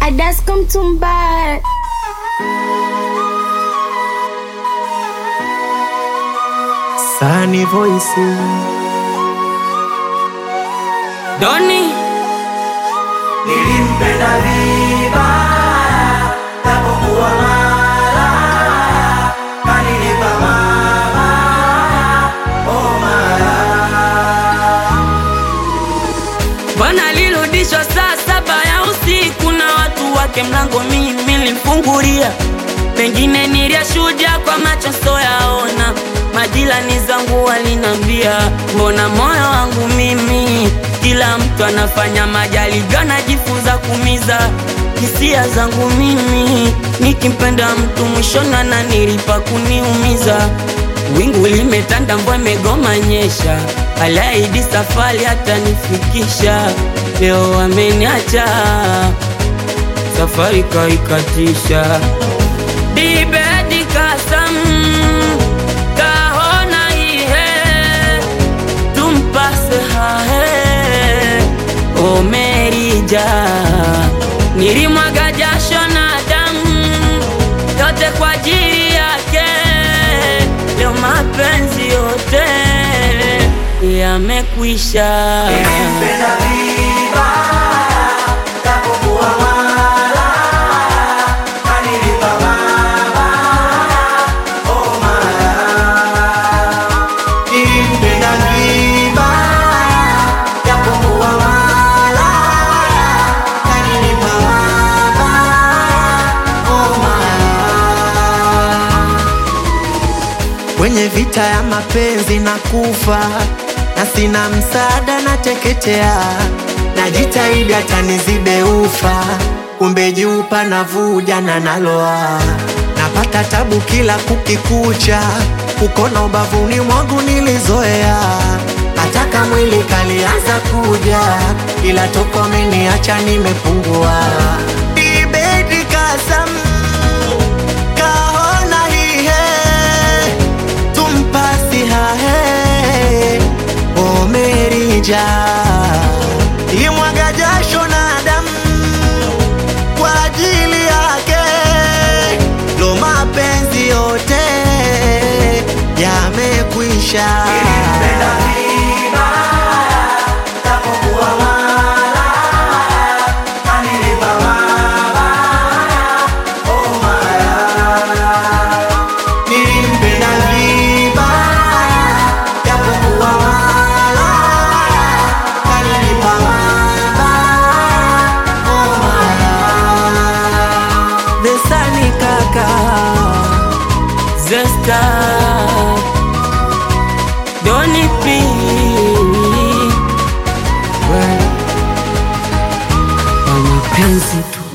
Adasko Mtumba. Sani Voice Doni nilimpenda vibaya tapokuwa mara kanilipa mabaya oh mara bwana alirudishwa saa saba ya usiku na watu wake, mlango mimi nilimfungulia, pengine niliyashuhudia kwa macho soyaona. Majirani zangu walinambia, mbona moyo wangu mimi, kila mtu anafanya majaribio, anajifunza kumiza hisia zangu mimi, nikimpenda mtu mwishoni ananilipa kuniumiza. Wingu limetanda, mvua imegoma nyesha, aliahidi safari hata nifikisha, leo ameniacha, safari kaikatisha. Dibedi kasam kahona ihe tumpase hahe omerija nilimwaga jasho na damu yote kwa ajili yake, leo mapenzi yote yamekwisha. nilimpenda vibaya tapokuwa mara kanilipa mabaya oh mara nilimpenda vibaya japokuwa mara kanilipa mabaya oh mara kwenye vita ya mapenzi na kufa na sina msaada na teketea najitahidi hata nizibe ufa kumbe jupa navuja na naloa napata tabu kila kukikucha kukona ubavuni mwangu nilizoea hataka mwili kalianza kuja ila toko ameniacha nimepungua Ibedi kasam kahona hihe tumpasi hahe omerija imwaga jasho na damu kwa ajili yake lo mapenzi yote yamekwisha nilimpenda vibaya japokuwa malaya kanilipa mabaya oh malaya Besani kaka Zesta Doni P Kwa mapenzi tu